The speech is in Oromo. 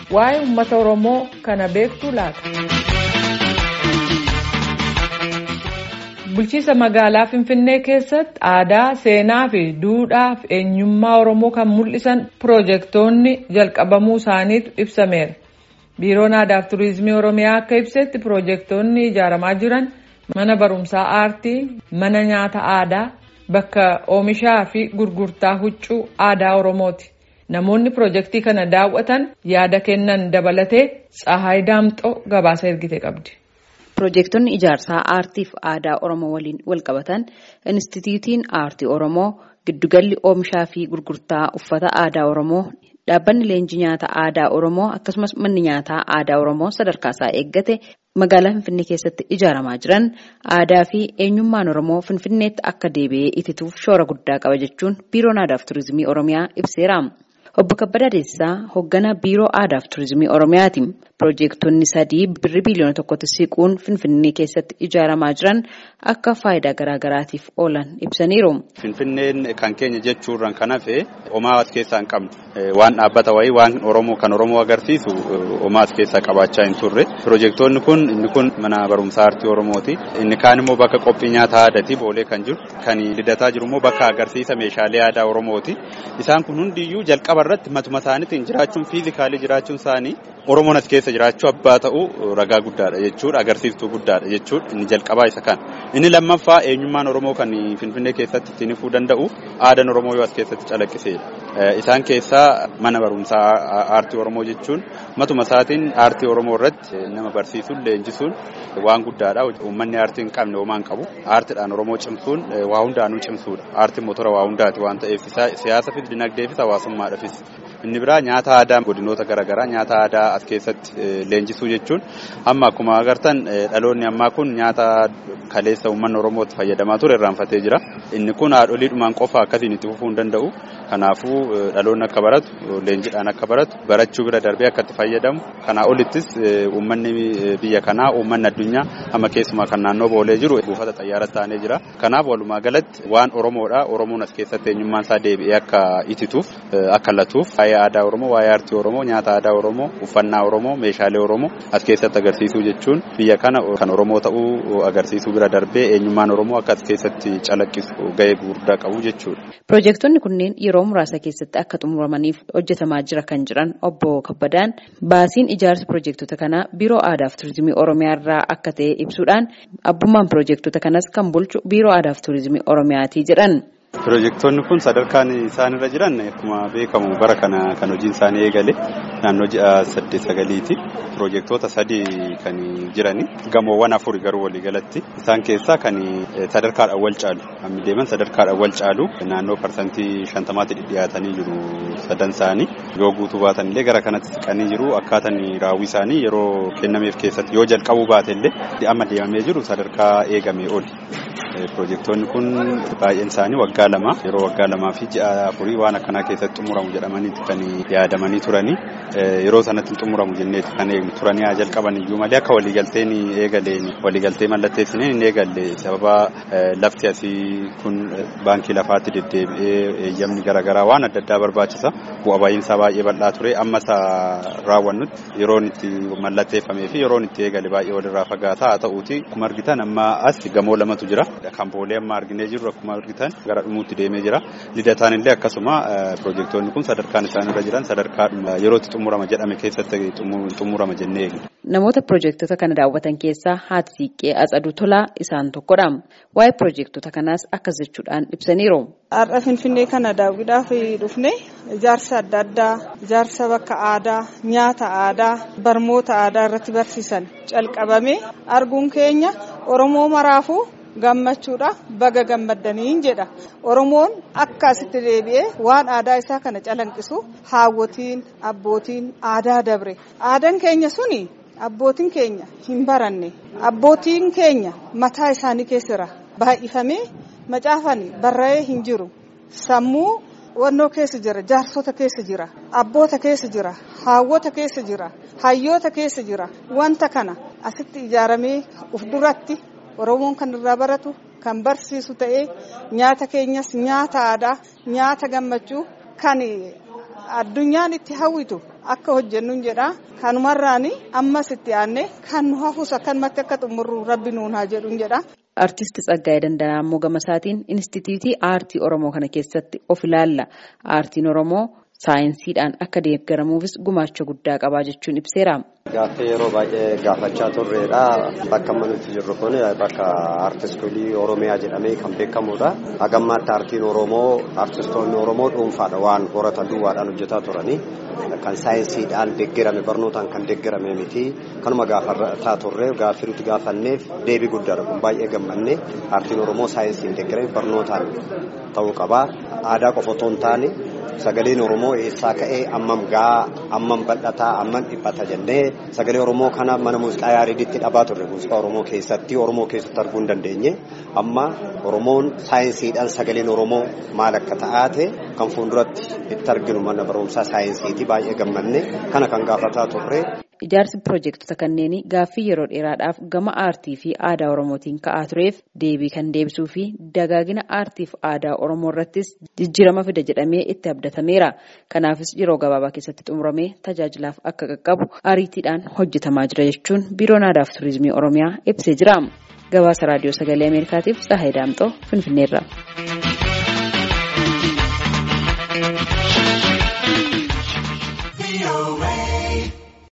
Waa'ee uummata Oromoo kana beektu laata? Bulchiinsa magaalaa Finfinnee keessatti aadaa, seenaa fi duudhaa fi eenyummaa Oromoo kan mul'isan piroojeektoonni jalqabamuu isaaniitu ibsameera. Biiroon Aadaa fi Turizimii Oromiyaa akka ibsetti piroojeektoonni ijaaramaa jiran mana barumsaa aartii, mana nyaata aadaa, bakka oomishaa fi gurgurtaa huccuu aadaa Oromooti. Namoonni piroojeektii kana daawwatan yaada kennan dabalatee Tsahaay Daamxoo gabaasa ergite qabdi. Piroojeektonni ijaarsaa aartii fi aadaa Oromoo waliin walqabatan Inistitiyuutiin Aartii Oromoo, Giddugalli Oomishaa fi Gurgurtaa Uffata Aadaa Oromoo, Dhaabbanni Leenjii Nyaata Aadaa Oromoo akkasumas manni nyaataa aadaa Oromoo sadarkaa isaa eeggate magaalaa Finfinnee keessatti ijaaramaa jiran aadaa fi eenyummaan Oromoo Finfinneetti akka deebi'ee itituuf shoora guddaa qaba jechuun Biiroon Aadaa fi Turizimii Oromiyaa ibseera. Obbo Kabbadaa Deessisaa hoogganaa Biiroo Aadaa fi Turizimii Oromiyaati. Piroojeektonni sadii birrii biliyoona tokkotti siquun Finfinnee keessatti ijaaramaa jiran akka faayidaa garaagaraatiif oolan ibsaniiru. Finfinneen kan keenya jechuurraan kan hafe homaa as keessaa hin qabne waan dhaabbata wayii waan Oromoo kan Oromoo agarsiisu homaa as keessaa qabaachaa hin turre. Piroojeektoonni kun inni kun mana barumsaa aartii Oromooti. Inni kaan immoo bakka qophii nyaata aadaati boolee kan jiru. Kan lidataa jiru immoo bakka agarsiisa meeshaalee aadaa Oromooti. Isaan kun hundiyyuu jalqaba irratti matuma isaaniitiin jiraachuun fiizikaalii jiraachuun isaanii Oromoon as keessa jiraachuu abbaa ta'uu ragaa guddaadha jechuudha agarsiiftuu guddaadha jechuudha inni jalqabaa isa kan inni lammaffaa eenyummaan Oromoo kan Finfinnee keessatti ittiin ifuu danda'u aadaan Oromoo yoo as keessatti calaqqiseedha isaan keessaa mana barumsaa aartii Oromoo jechuun matuma isaatiin aartii Oromoo irratti nama barsiisuun leenjisuun waan guddaadha uummanni aartii hin qabne homaa hin qabu aartiidhaan Oromoo cimsuun waa hundaanuu cimsuudha aartiin motora waa hundaati waan ta'eef siyaasa fi dinagdeefis hawaasummaadhaafis inni biraa nyaata aadaa godinoota garaagaraa nyaata aadaa as keessatti leenjisuu jechuun amma akkuma agartan dhaloonni ammaa kun nyaata kaleessa uummanni Oromootti fayyadamaa ture irraanfatee jira. Inni kun haadholiidhumaan qofa akkasiin itti fufuu hin danda'u. Kanaafuu dhaloonni akka baratu leenjiidhaan akka baratu barachuu bira darbee akka itti fayyadamu kanaa olittis uummanni biyya kanaa uummanni addunyaa amma keessumaa kan naannoo boolee jiru buufata xayyaaras taanee jira. Kanaaf walumaa galatti waan Oromoodha. Oromoon as keessatti eenyummaan isaa deebi'ee akka itituuf akka latuuf waa'ee aadaa Oromoo, waa'ee aartii Oromoo, nyaata aadaa Oromoo, uffannaa Oromoo, meeshaalee Oromoo as keessatti agarsiisuu jechuun biyya kana kan Oromoo ta'uu agarsiisuu bira darbee eenyummaan Oromoo akka as keessatti calaqqisu gahee guddaa qabu jechuudha. Piroojeektonni kunneen yeroo muraasa keessatti akka xumuramaniif hojjetamaa jira kan jiran obbo Kabbadaan baasiin ijaarsa piroojeektota kanaa Biiroo Aadaa fi Turizimii Oromiyaa irraa akka ta'e ibsuudhaan abbummaan piroojeektota kanas kan bulchu Biiroo Aadaa fi Turizimii Oromiyaati jedhan. Piroojeektoonni kun sadarkaan isaan irra jiran akkuma beekamu bara kana kan hojiin isaanii eegale naannoo ji'a saddeet sagaliiti. Piroojeektoota sadii kan jirani gamoowwan afuri garuu waliigalatti isaan keessaa kan sadarkaadhaan wal caalu hammi deeman sadarkaadhaan wal caalu naannoo parsantii shantamaatti dhidhiyaatanii jiru sadan isaanii yoo guutuu baatan illee gara kanatti siqanii jiru akkaataan raawwii isaanii yeroo kennameef keessatti yoo jalqabuu baate illee amma deemamee jiru sadarkaa eegamee oli. Piroojeektoonni kun baay'een isaanii waggaa lama yeroo waggaa lamaa fi ji'a afurii waan akkanaa keessatti xumuramu jedhamanii kan yaadamanii turanii yeroo sanatti xumuramu jenneeti kan eegnu turanii haa jalqaban iyyuu malee akka waliigalteen eegaleen waliigaltee mallatteessineen hin eegalle sababa lafti asii kun baankii lafaatti deddeebi'ee eeyyamni garaagaraa waan adda addaa barbaachisa bu'a baay'insaa baay'ee bal'aa ture amma isa raawwannutti yeroon itti mallatteeffamee fi yeroon itti eegale baay'ee walirraa fagaataa haa ta'uuti akkuma argitan amma as gamoo lamatu jira. Kan boolee amma arginee jirru akkuma argitan gara dhumuutti deemee jira. Lidataan illee akkasuma piroojeektoonni kun sadarkaan isaan irra jiran sadarkaa yerootti xumurama jedhame keessatti xumurama jennee eegna. Namoota piroojeektota kana daawwatan keessaa haati siiqqee Atsaduu Tolaa isaan tokkodha. Waa'ee piroojeektota kanaas akkas jechuudhaan ibsaniiru. Har'a Finfinnee kana daawwiidhaaf dhufne ijaarsa adda addaa, ijaarsa bakka aadaa, nyaata aadaa, barmoota aadaa irratti barsiisan calqabame arguun keenya Oromoo maraafuu gammachuudha baga gammaddaniin jedha oromoon akka asitti deebi'ee waan aadaa isaa kana calanqisu haawwotiin abbootiin aadaa dabre aadaan keenya suni abbootiin keenya hin baranne abbootiin keenya mataa isaanii keessira baay'ifamee macaafan barra'ee hin jiru sammuu wannoo keessa jira jaarsota keessa jira abboota keessa jira haawwota keessa jira hayyoota keessa jira wanta kana asitti ijaaramee uf duratti oromoon kan irraa baratu kan barsiisu ta'ee nyaata keenyas nyaata aadaa nyaata gammachuu kan addunyaan itti hawwitu akka hojjennu jedha kanumarraani ammas itti aanne kan nu hafus akkanumatti akka xumurru rabbi nuun haa jedhu jedha. Artisti Tsaggaayee Dandanaa immoo gama isaatiin Inistituutii Aartii Oromoo kana keessatti of ilaalla. Aartiin Oromoo saayinsiidhaan akka deeggaramuufis gumaacha guddaa qabaa jechuun ibseera. Gaaffii yeroo baay'ee gaafachaa turredha. Bakka amma nuti jirru kun bakka aartistoolii Oromiyaa jedhamee kan beekamudha. Hagammaatti aartiin Oromoo aartistoonni Oromoo dhuunfaadha waan horatan duwwaadhaan hojjetaa turani. Kan saayinsiidhaan deeggarame barnootaan kan deeggarame miti. Kanuma gaafataa turre gaaffii nuti gaafanneef deebii guddaadha kun baay'ee gammanne aartiin Oromoo saayinsiin deeggarame barnootaan ta'uu qaba. Aadaa qofa otoo hin taane sagaleen Oromoo eessaa ka'ee ammam gahaa ammam bal'ataa ammam dhiphata jennee sagalee Oromoo kana mana muuziqaa yaariiditti dhabaa turre muuziqaa Oromoo keessatti Oromoo keessatti arguu hin dandeenye amma Oromoon saayinsiidhaan sagaleen Oromoo maal akka ta'aate kan fuulduratti itti arginu mana barumsaa saayinsiiti baay'ee gammanne kana kan gaafataa turre. Ijaarsi piroojektota kanneenii gaaffii yeroo dheeraadhaaf gama aartii fi aadaa Oromootiin ka'aa tureef deebii kan deebisuu fi dagaagina aartii fi aadaa Oromoo irrattis jijjiirama fida jedhamee itti abdatameera. Kanaafis yeroo gabaabaa keessatti xumuramee tajaajilaaf akka qaqqabu ariitiidhaan hojjetamaa jira jechuun biiroon aadaa fi turizimii Oromiyaa ibsee jira. Gabaasa raadiyoo sagalee Ameerikaatiif Tsahaay Daamxoo Finfinneerra.